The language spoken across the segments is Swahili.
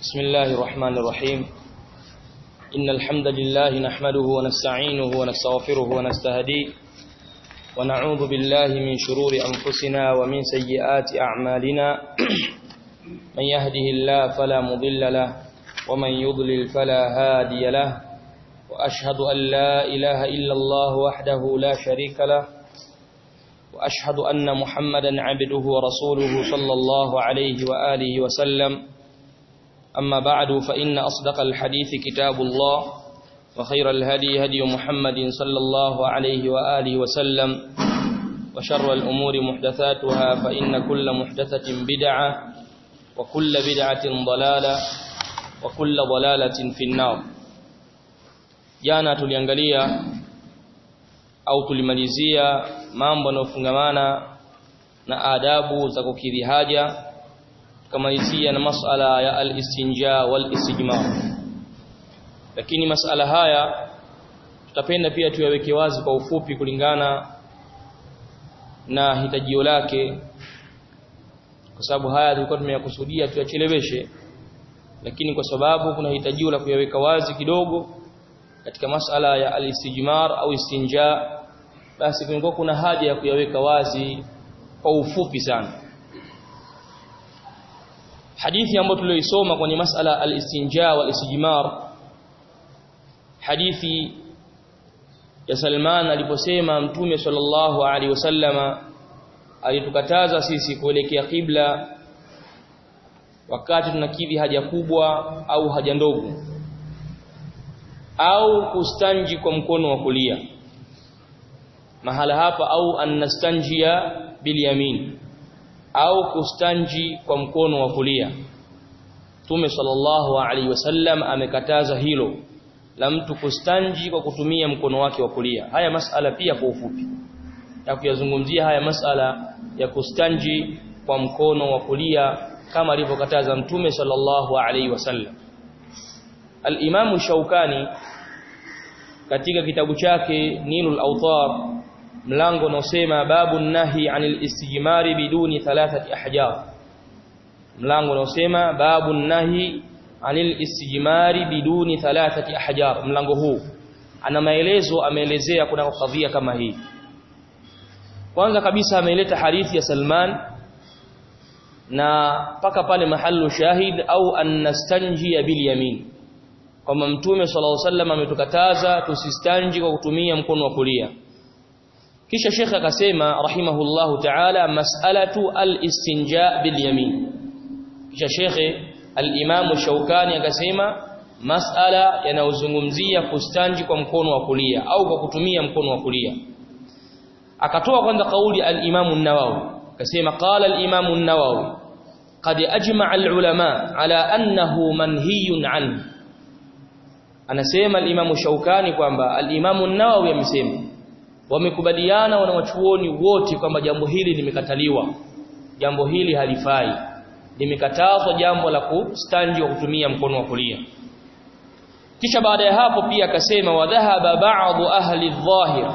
بسم الله الرحمن الرحيم إن الحمد لله نحمده ونستعينه ونستغفره ونستهديه ونعوذ بالله من شرور أنفسنا ومن سيئات أعمالنا من يهده الله فلا مضل له ومن يضلل فلا هادي له وأشهد أن لا إله إلا الله وحده لا شريك له وأشهد أن محمدا عبده ورسوله صلى الله عليه وآله وسلم أما بعد فإن أصدق الحديث كتاب الله وخير الهدي هدي محمد صلى الله عليه وآله وسلم وشر الأمور محدثاتها فإن كل محدثة بدعة وكل بدعة ضلالة وكل ضلالة في النار jana tuliangalia au tulimalizia mambo yanayofungamana na adabu za kukidhi haja tukamalizia na masala ya al-istinja wal-istijmar lakini masala haya tutapenda pia tuyaweke wazi kwa ufupi kulingana na hitajio lake kwa sababu haya tulikuwa tumeyakusudia tuyacheleweshe lakini kwa sababu kuna hitajio la kuyaweka wazi kidogo katika masala ya al-istijmar au istinja basi kulikuwa kuna haja ya kuyaweka wazi kwa ufupi sana hadithi ambayo tulioisoma kwenye masala al-istinja wal istijmar hadithi ya Salman aliposema mtume sallallahu alaihi wasallama alitukataza sisi kuelekea kibla wakati tunakidhi haja kubwa au haja ndogo au kustanji kwa mkono wa kulia mahala hapa au annastanjia bilyamin au kustanji kwa mkono wa kulia Mtume sallallahu alaihi wasallam amekataza hilo la mtu kustanji kwa kutumia mkono wake wa kulia haya masala pia kwa ufupi ya kuyazungumzia haya masala ya kustanji kwa mkono wa kulia kama alivyokataza Mtume sallallahu alaihi wasallam Al-Imam Shaukani katika kitabu chake Nilul Awtar mlango unaosema babu nahi anil istijmari biduni thalathati ahjar mlango unaosema babu nahi anil istijmari biduni thalathati ahjar mlango huu ana maelezo ameelezea kuna kadhia kama hii kwanza kabisa ameleta hadithi ya Salman na paka pale mahallu shahid au annastanji bil yamin kwamba mtume sallallahu alaihi wasallam ametukataza tusistanji kwa kutumia mkono wa kulia kisha shekha akasema rahimahullahu ta'ala mas'alatu al-istinja bil yamin kisha shekhe al-imam Shaukani akasema mas'ala yanayozungumzia kustanji kwa mkono wa kulia au kwa kutumia mkono wa kulia akatoa kwanza kauli al-imam an-nawawi akasema qala al-imam an-nawawi qad ajma'a al-ulama ala annahu manhiyun anhu anasema al-imam Shaukani kwamba al-imam an-nawawi amesema wamekubaliana wanawachuoni wote kwamba jambo hili limekataliwa jambo hili halifai limekatazwa jambo la kustanji wa kutumia mkono wa kulia kisha baada ya hapo pia akasema wadhahaba ba'dhu ahli adh-dhahir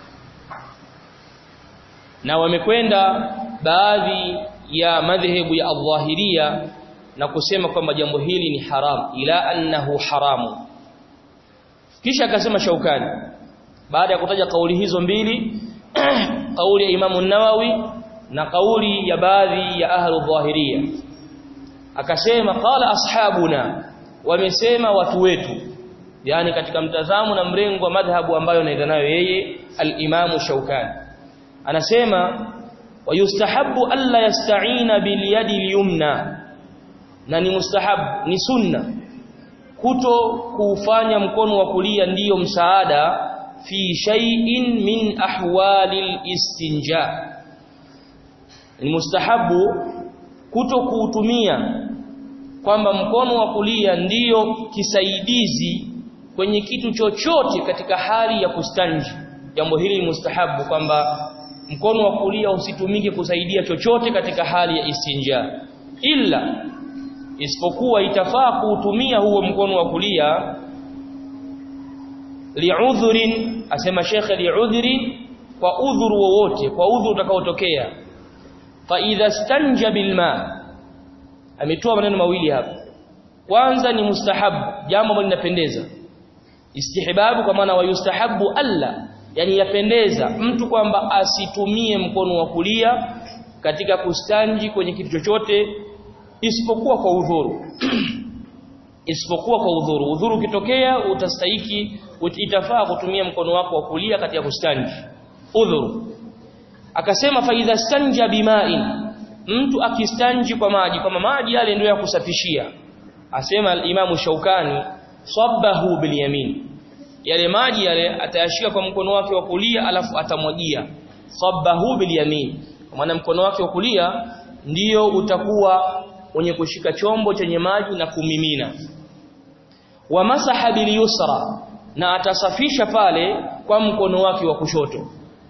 na wamekwenda baadhi ya madhehebu ya adh-dhahiria na kusema kwamba jambo hili ni haram ila annahu haramu kisha akasema Shaukani baada ya kutaja kauli hizo mbili kauli ya Imamu Nawawi na kauli ya baadhi ya ahlu dhahiria akasema qala ashabuna wamesema watu wetu yani katika mtazamo na mrengo wa madhhabu ambayo anaenda nayo yeye al-Imamu Shaukani anasema wayustahabu alla yasta'ina bil yadi al-yumna na ni mustahab ni sunna kuto kuufanya mkono wa kulia ndiyo msaada fi shay'in min ahwalil istinja ni mustahabu kuto kuutumia kwamba mkono wa kulia ndiyo kisaidizi kwenye kitu chochote katika hali ya kustanji jambo hili ni mustahabu kwamba mkono wa kulia usitumike kusaidia chochote katika hali ya istinja illa isipokuwa itafaa kuutumia huo mkono wa kulia li'udhrin asema shekhe li'udhrin kwa udhuru wowote kwa udhuru utakaotokea fa idha stanja bilma ametoa maneno mawili hapa kwanza ni mustahabu jambo ambalo linapendeza istihbabu kwa maana wayustahabu alla yani yapendeza mtu kwamba asitumie mkono wa kulia katika kustanji kwenye kitu chochote isipokuwa kwa udhuru isipokuwa kwa udhuru udhuru ukitokea utastahiki itafaa kutumia mkono wako wa kulia katika kustanji udhuru akasema faidha stanja bima'in mtu akistanji kwa maji kama maji yale ndio ya kusafishia asema al-Imam Shaukani sabbahu bil yamin yale maji yale atayashika kwa mkono wake wa kulia alafu atamwagia sabbahu bil yamin kwa maana mkono wake wa kulia ndiyo utakuwa wenye kushika chombo chenye maji na kumimina wa masaha bil yusra na atasafisha pale kwa mkono wake wa kushoto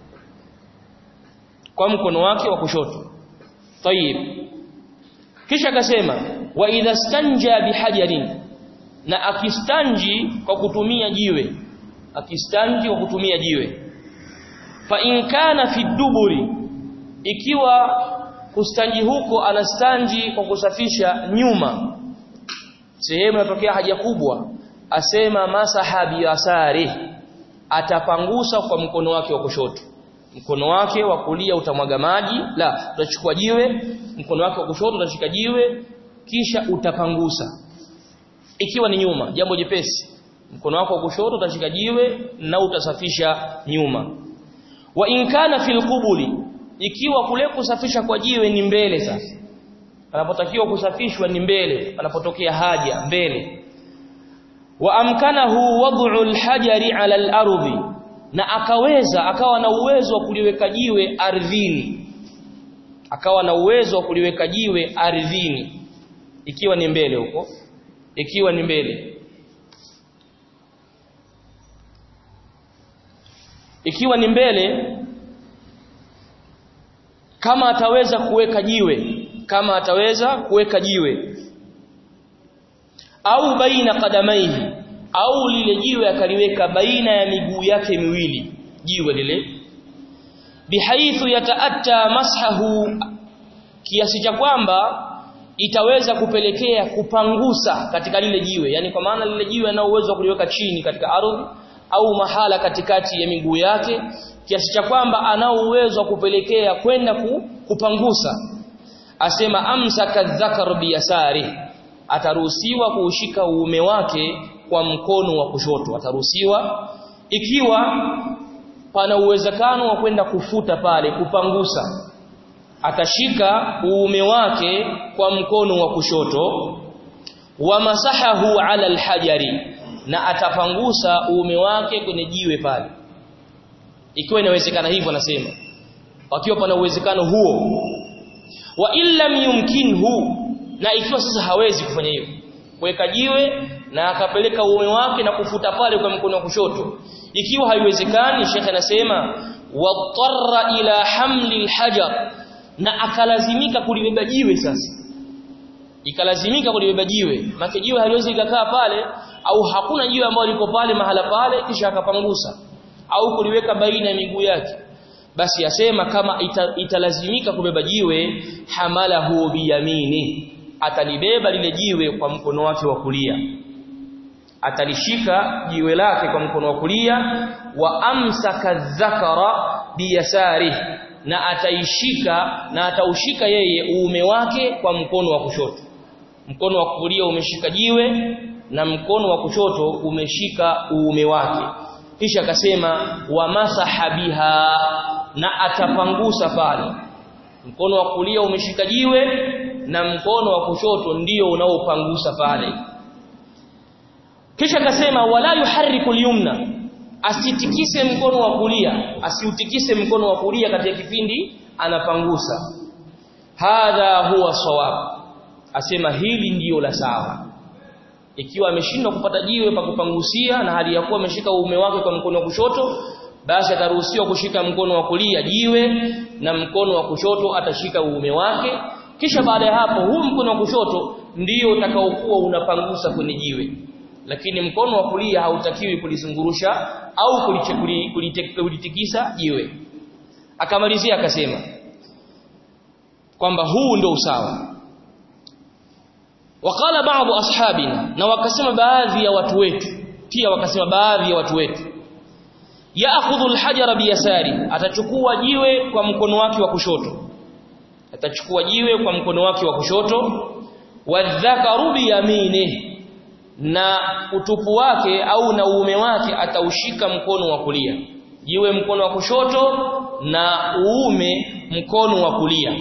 kwa mkono wake wa kushoto tayib kisha akasema wa idha stanja bihajarin na akistanji kwa kutumia jiwe akistanji kwa kutumia jiwe fa in kana fi duburi ikiwa kustanji huko anastanji kwa kusafisha nyuma sehemu inatokea haja kubwa asema masaha biyasari atapangusa kwa mkono wake wa kushoto mkono wake wa kulia utamwaga maji la utachukua jiwe mkono wake wa kushoto utashika jiwe kisha utapangusa ikiwa ni nyuma jambo jepesi mkono wako wa kushoto utashika jiwe na utasafisha nyuma wa in kana fil qubuli ikiwa kule kusafisha kwa jiwe ni mbele sasa panapotakiwa kusafishwa ni mbele panapotokea haja mbele wa amkanahu wad'u al-hajari 'ala al-ardi na akaweza akawa na uwezo wa kuliweka jiwe ardhini akawa na uwezo wa kuliweka jiwe ardhini ikiwa ni mbele huko ikiwa ni mbele ikiwa ni mbele kama ataweza kuweka jiwe kama ataweza kuweka jiwe au baina kadamaihi au lile jiwe akaliweka baina ya miguu yake miwili jiwe lile bihaithu yataatta mashahu kiasi cha kwamba itaweza kupelekea kupangusa katika lile jiwe yani kwa maana lile jiwe ana uwezo wa kuliweka chini katika ardhi au mahala katikati ya miguu yake kiasi cha kwamba ana uwezo wa kupelekea kwenda ku, kupangusa asema amsaka dhakar biyasari ataruhusiwa kuushika uume wake kwa mkono wa kushoto ataruhusiwa ikiwa pana uwezekano wa kwenda kufuta pale kupangusa atashika uume wake kwa mkono wa kushoto wa masahahu ala alhajari na atapangusa uume wake kwenye jiwe pale ikiwa inawezekana hivyo nasema wakiwa pana uwezekano huo wa illam yumkinhu na ikiwa sasa hawezi kufanya hivyo kuweka jiwe na akapeleka uume wake na kufuta pale kwa mkono wa kushoto ikiwa haiwezekani shekhe anasema watarra ila hamli alhajar na akalazimika kulibeba jiwe sasa ikalazimika kulibeba jiwe maana jiwe haliwezi likakaa pale au hakuna jiwe ambalo liko pale mahala pale kisha akapangusa au kuliweka baina ya miguu yake basi asema kama ita, italazimika kubeba jiwe hamalahu biyamini atalibeba lile jiwe kwa mkono wake wa kulia atalishika jiwe lake kwa mkono wa kulia wa amsaka dhakara biyasari na ataishika na ataushika yeye uume wake kwa mkono wa kushoto mkono wa kulia umeshika jiwe na mkono wa kushoto umeshika uume wake kisha akasema wa masaha biha na atapangusa pale mkono wa kulia umeshika jiwe na mkono wa kushoto ndio unaopangusa pale kisha akasema wala yuharriku al-yumna asitikise mkono wa kulia asiutikise mkono wa kulia katika kipindi anapangusa hadha huwa sawab asema hili ndiyo la sawa ikiwa ameshindwa kupata jiwe pa kupangusia na hali ya kuwa ameshika uume wake kwa mkono wa kushoto basi ataruhusiwa kushika mkono wa kulia jiwe na mkono wa kushoto atashika uume wake kisha baada ya hapo huu mkono wa kushoto ndio utakaokuwa unapangusa kwenye jiwe lakini mkono wa kulia hautakiwi kulizungurusha au kulitikisa jiwe akamalizia akasema kwamba huu ndio usawa waqala baadhi ashabina na wakasema baadhi ya watu wetu pia wakasema baadhi ya watu wetu yaakhudhu alhajara biyasari atachukua jiwe kwa mkono wake wa kushoto atachukua jiwe kwa mkono wake wa kushoto wadhakaru biyaminihi na utupu wake au na uume wake ataushika mkono wa kulia jiwe mkono wa kushoto na uume mkono wa kulia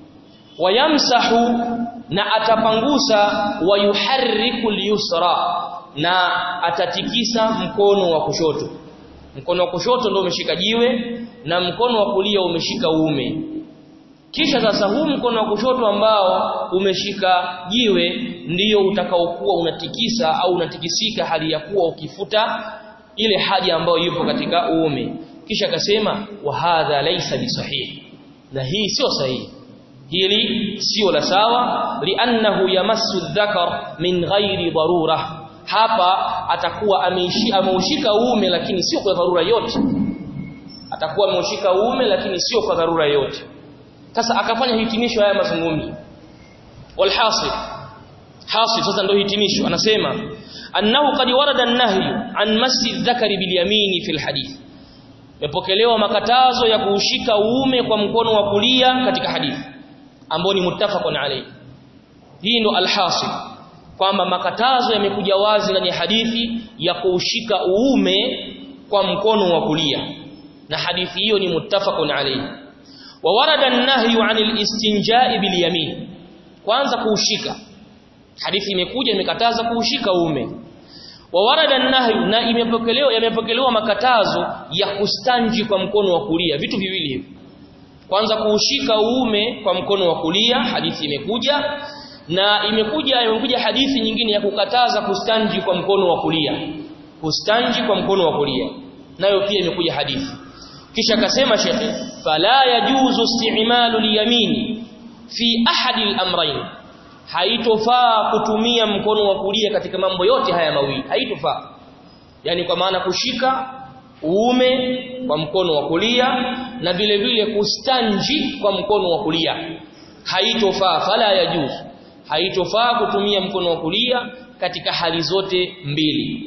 wayamsahu na atapangusa wayuharriku yusra na atatikisa mkono wa kushoto mkono wa kushoto ndio umeshika jiwe na mkono wa kulia umeshika uume kisha sasa huu mkono wa kushoto ambao umeshika jiwe ndiyo utakaokuwa unatikisa au unatikisika hali ya kuwa ukifuta ile haja ambayo yupo katika uume kisha akasema wa hadha laysa bisahihi na hii sio sahihi hili sio la sawa li'annahu yamassu dhakar min ghairi darura hapa atakuwa ameushika uume lakini sio kwa dharura yote atakuwa ameushika uume lakini sio kwa dharura yote sasa akafanya hitimisho haya mazungumzo walhasil hasil sasa ndio hitimisho anasema annahu qad warada an-nahyu an masjid dhakari bil yamini fil hadith mepokelewa makatazo ya kuushika uume kwa mkono wa kulia katika hadithi ambao ni muttafaqun alayhi hii ndo alhasil kwamba makatazo yamekuja wazi ndani ya hadithi ya kuushika uume kwa mkono wa kulia na hadithi hiyo ni muttafaqun alayhi wa warada an-nahyu 'anil istinja'i bil yamin kwanza kuushika hadithi imekuja imekataza kuushika uume wa warada an-nahyu na imepokelewa yamepokelewa makatazo ya kustanji kwa mkono wa kulia vitu viwili hivi kwanza kuushika uume kwa mkono wa kulia hadithi imekuja na imekuja imekuja hadithi nyingine ya kukataza kustanji kwa mkono wa kulia kustanji kwa mkono wa kulia nayo pia imekuja hadithi kisha akasema shekhi fala yajuzu isti'malu al-yamini fi ahadi al-amrayn haitofaa kutumia mkono wa kulia katika mambo yote haya mawili haitofaa yani kwa maana kushika uume kwa mkono wa kulia na vile vile kustanji kwa mkono wa kulia haitofaa fala yajuzu haitofaa kutumia mkono wa kulia katika hali zote mbili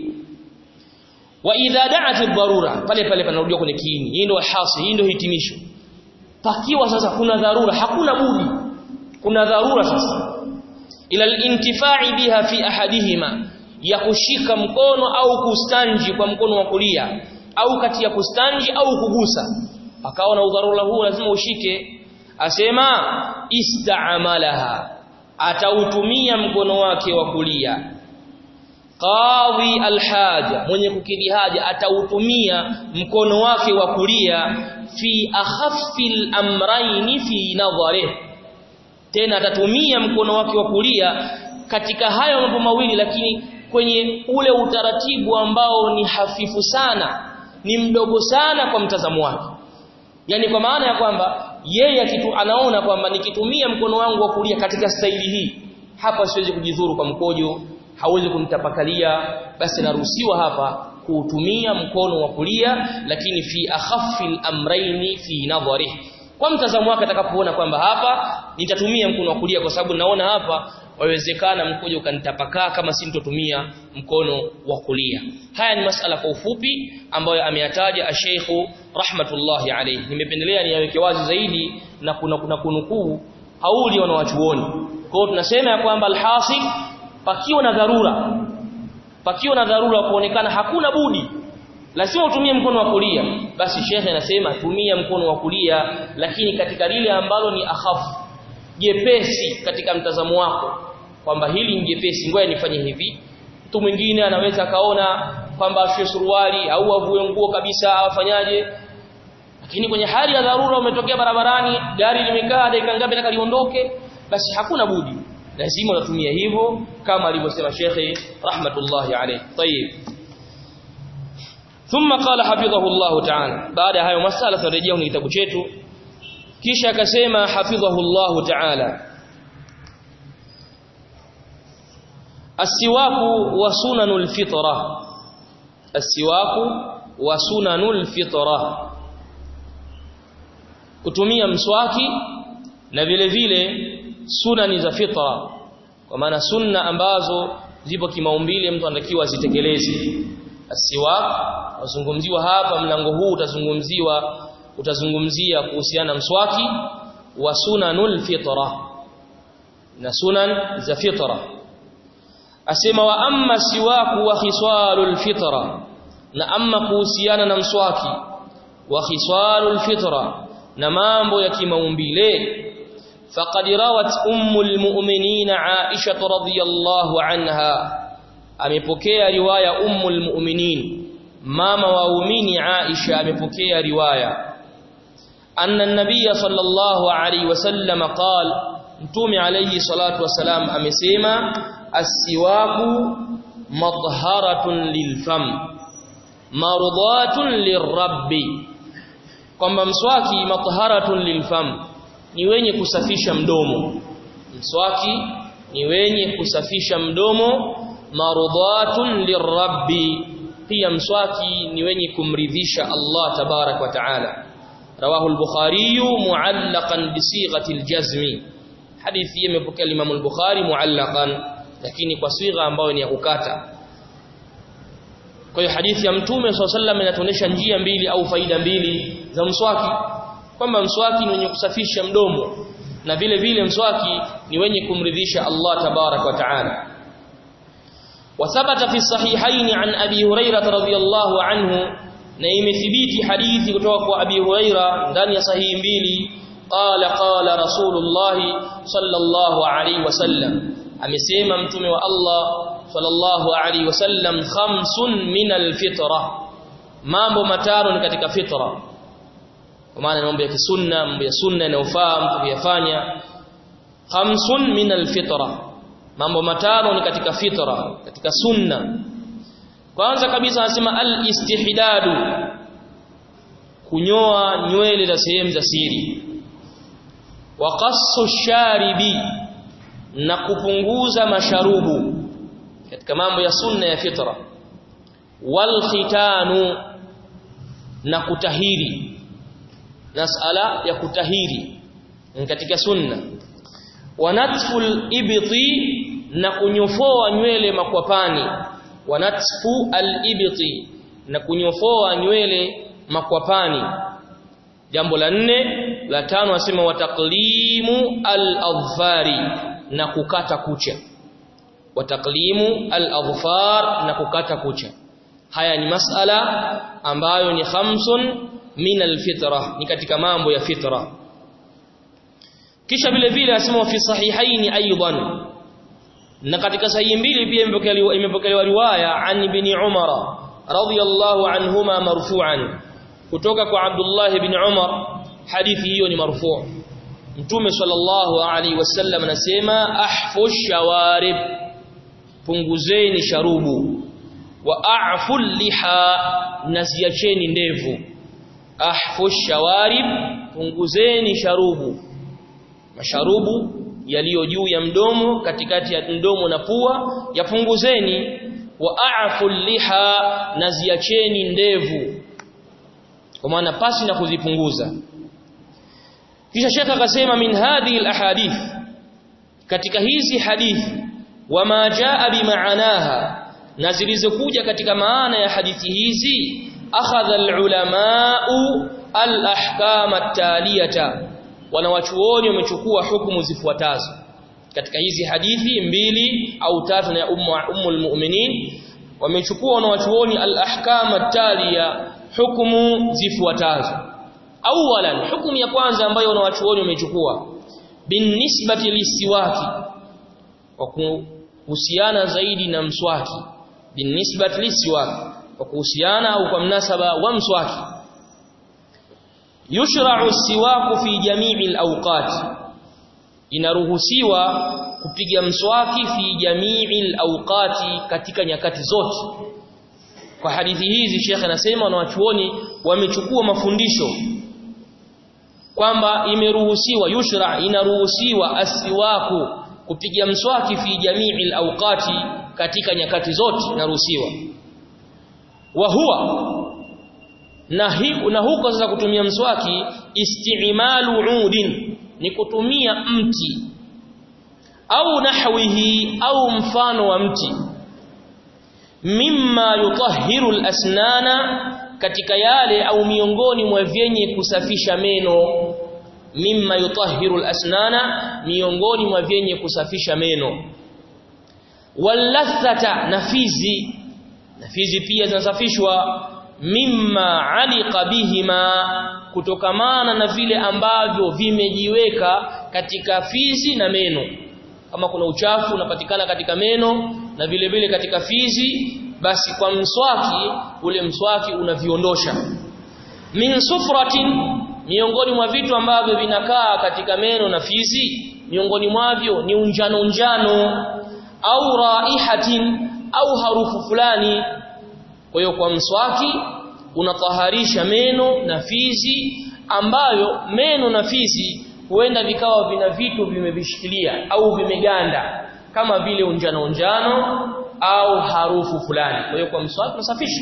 wa idha da'at ad-darura pale pale panarudia kwenye kiini hii ndio hasi hii ndio hitimisho pakiwa sasa kuna dharura hakuna budi kuna dharura sasa ila al-intifa'i biha fi ahadihima ya kushika mkono au kustanji kwa mkono wa kulia au kati ya kustanji au kugusa akaona udharura huu lazima ushike asema ista'malaha atautumia mkono wake wa kulia qadhi alhaja mwenye kukidhi haja atautumia mkono wake wa kulia fi akhaffi amrayn fi nadhari tena atatumia mkono wake wa kulia katika hayo mambo mawili lakini kwenye ule utaratibu ambao ni hafifu sana ni mdogo sana kwa mtazamo wake yani kwa maana ya kwamba yeye kitu anaona kwamba nikitumia mkono wangu wa kulia katika staili hii hapa siwezi kujidhuru kwa mkojo hawezi kunitapakalia basi naruhusiwa hapa kuutumia mkono wa kulia lakini fi akhaffi al-amrayni fi nadhari kwa mtazamo wake atakapoona kwamba hapa nitatumia mkono wa kulia kwa sababu naona hapa wawezekana mkojo ukanitapakaa kama si nitotumia mkono wa kulia haya ni masala kwa ufupi ambayo ameyataja asheikhu rahmatullahi alayhi nimependelea niyaweke wazi zaidi na kuna kuna kunukuu hauli wanawachuoni kwa hiyo tunasema ya kwamba alhasil pakiwa na dharura pakiwa na dharura kuonekana hakuna budi lazima utumie mkono wa kulia basi shekhe anasema tumia mkono wa kulia lakini katika lile ambalo ni akhafu jepesi katika mtazamo wako kwamba hili ni jepesi ngoja nifanye hivi mtu mwingine anaweza kaona kwamba afue suruali au avue nguo kabisa afanyaje lakini kwenye hali ya dharura umetokea barabarani gari limekaa dakika ngapi nataka liondoke basi hakuna budi lazima unatumia hivyo kama alivyosema shekhe rahmatullahi alayhi tayib ثم قال حفظه الله تعالى بعد hayo masala tunarejea kwenye kitabu chetu kisha akasema hafidhahu Allah ta'ala asiwaku wa sunanul fitra asiwaku wa sunanul fitra kutumia mswaki na vile vile sunani za fitra kwa maana sunna ambazo zipo kimaumbile mtu anatakiwa azitekeleze asiwak wazungumziwa hapa mlango huu utazungumziwa utazungumzia kuhusiana mswaki wa sunanul fitra na sunan za fitra asema wa amma siwaku wa khisalul fitra na amma kuhusiana na mswaki wa khisalul fitra na mambo ya kimaumbile faqad rawat ummul mu'minin Aisha radhiyallahu anha amepokea riwaya ummul mu'minin mama waumini Aisha amepokea riwaya anna an-nabiy sallallahu alayhi wasallam qala mtume alayhi salatu wasalam amesema as-siwaku madharatun lilfam mardatun lirabbi kwamba mswaki mathaharatun lilfam ni wenye kusafisha mdomo mswaki ni wenye kusafisha mdomo mardatun lirabbi pia mswaki ni wenye kumridhisha Allah tabarak wa taala rawahu al-bukhari muallaqan bi sighati al-jazmi hadithi hii imepokea Imam al-Bukhari muallaqan lakini kwa sigha ambayo ni ya kukata kwa hiyo hadithi ya mtume SAW inatuonyesha njia mbili au faida mbili za mswaki kwamba mswaki ni wenye kusafisha mdomo na vile vile mswaki ni wenye kumridhisha Allah tabarak wa taala وثبت في الصحيحين عن ابي هريره رضي الله عنه na imethibiti hadithi kutoka kwa abi huraira ndani ya sahihi mbili qala qala rasulullah sallallahu alaihi wasallam amesema mtume wa Allah sallallahu alaihi wasallam khamsun min alfitra mambo matano ni katika fitra kwa maana mambo ya kisunna mambo ya sunna yanayofaa mtu kuyafanya khamsun min alfitra mambo matano ni katika fitra katika sunna kwanza kabisa anasema al-istihdadu kunyoa nywele za sehemu za siri wa qassu sharibi na kupunguza masharubu katika mambo ya sunna ya fitra wal khitanu na kutahiri masala ya kutahiri katika sunna wa natful ibti na kunyofoa nywele makwapani wa natfu al-ibti na kunyofoa nywele makwapani jambo la nne la tano asema wataklimu al-adfari na kukata kucha wataklimu al-adfar na kukata kucha haya ni masala ambayo ni khamsun min al-fitra ni katika mambo ya fitra kisha vile vile asema fi sahihaini aidan na katika sahihi mbili pia imepokelewa imepokelewa riwaya an ibn Umar radhiyallahu anhuma marfu'an kutoka kwa Abdullah ibn Umar hadithi hiyo ni marfu' Mtume sallallahu alaihi wasallam anasema ahfu shawarib punguzeni sharubu wa a'fu liha nasiacheni ndevu ahfu shawarib punguzeni sharubu masharubu yaliyo juu ya mdomo katikati ya mdomo na pua yapunguzeni wa a'fu liha na ziacheni ndevu kwa maana pasi na kuzipunguza kisha shekha akasema min hadhihi alahadith katika hizi hadithi wama jaa bimaanaha na zilizokuja katika maana ya hadithi hizi akhadha alulamau alahkam at-taliyata wanawachuoni wamechukua hukumu zifuatazo katika hizi hadithi mbili au tatu na ummu ummul mu'minin wamechukua wanawachuoni al-ahkam at-taliya hukumu zifuatazo awalan hukumu ya kwanza ambayo wanawachuoni wamechukua binisbati lisiwaki kwa kuhusiana zaidi na mswaki binisbati lisiwaki kwa kuhusiana au kwa mnasaba wa mswaki yushra'u siwaku fi jami'i al-awqat inaruhusiwa kupiga mswaki fi jami'i al-awqati katika nyakati zote kwa hadithi hizi Sheikh anasema wanawachuoni wamechukua mafundisho kwamba imeruhusiwa yushra inaruhusiwa asiwaku kupiga mswaki fi jami'i al-awqati katika nyakati zote inaruhusiwa wa huwa na, hi, na huko sasa kutumia mswaki istimalu udin ni kutumia mti au nahwihi au mfano wa mti mimma yutahhiru al-asnana katika yale au miongoni mwa vyenye kusafisha meno mimma yutahhiru al-asnana miongoni mwa vyenye kusafisha meno walathata nafizi nafizi pia zinasafishwa mimma alika bihima kutokamana na vile ambavyo vimejiweka katika fizi na meno kama kuna uchafu unapatikana katika meno na vile vile katika fizi basi kwa mswaki ule mswaki unaviondosha min sufratin miongoni mwa vitu ambavyo vinakaa katika meno na fizi miongoni mwavyo ni unjano unjano au raihatin au harufu fulani kwa hiyo kwa mswaki unataharisha meno na fizi ambayo meno na fizi huenda vikawa vina vitu vimevishikilia au vimeganda kama vile unjano unjano au harufu fulani kwa hiyo kwa mswaki unasafisha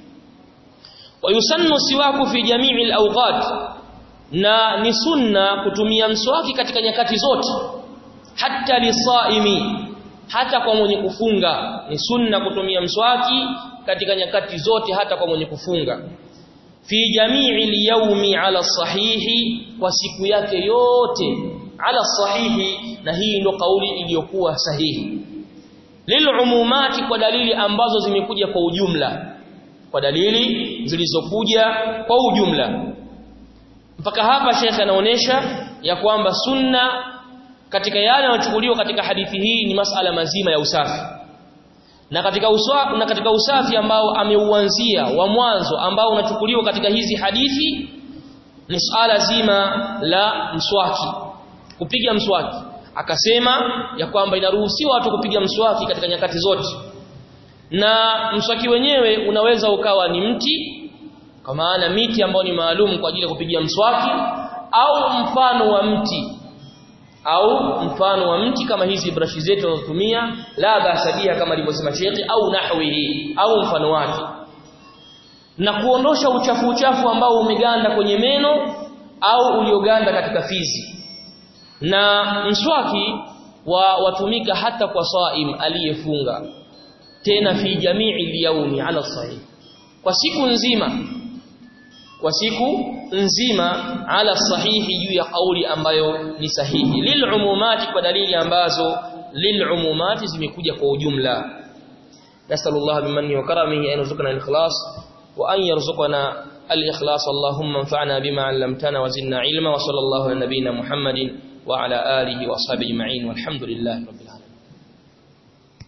wayusannu siwaku fi jami'i al-awqat na ni sunna kutumia mswaki katika nyakati zote hata lisaimi hata kwa mwenye kufunga ni sunna kutumia mswaki katika nyakati zote hata kwa mwenye kufunga fi jami'i al-yawmi ala sahihi kwa siku yake yote ala sahihi na hii ndio kauli iliyokuwa sahihi lilumumati kwa dalili ambazo zimekuja kwa ujumla kwa dalili zilizokuja kwa ujumla mpaka hapa shekhe anaonesha ya kwamba sunna katika yale yanayochukuliwa katika hadithi hii ni masala mazima ya usafi na katika usafi, na katika usafi ambao ameuanzia wa mwanzo ambao unachukuliwa katika hizi hadithi ni swala zima la mswaki kupiga mswaki akasema ya kwamba inaruhusiwa watu kupiga mswaki katika nyakati zote na mswaki wenyewe unaweza ukawa ni mti kwa maana miti ambayo ni maalum kwa ajili ya kupigia mswaki au mfano wa mti au mfano wa mti kama hizi brashi zetu tunazotumia la basadia kama alivyosema shekhi au nahwihi au mfano wake na kuondosha uchafu uchafu ambao umeganda kwenye meno au ulioganda katika fizi na mswaki wa watumika hata kwa saim aliyefunga tena fi jamii liyaumi ala sahih kwa siku nzima kwa siku nzima ala sahihi juu ya kauli ambayo ni sahihi lilumumati kwa dalili ambazo lilumumati zimekuja kwa ujumla nasallallahu bimanni wa karamihi an yarzuqana al-ikhlas wa an yarzuqana al-ikhlas allahumma anfa'na bima 'allamtana wa zidna ilma wa sallallahu ala nabiyyina muhammadin wa ala alihi wa ashabihi ajma'in walhamdulillahi rabbil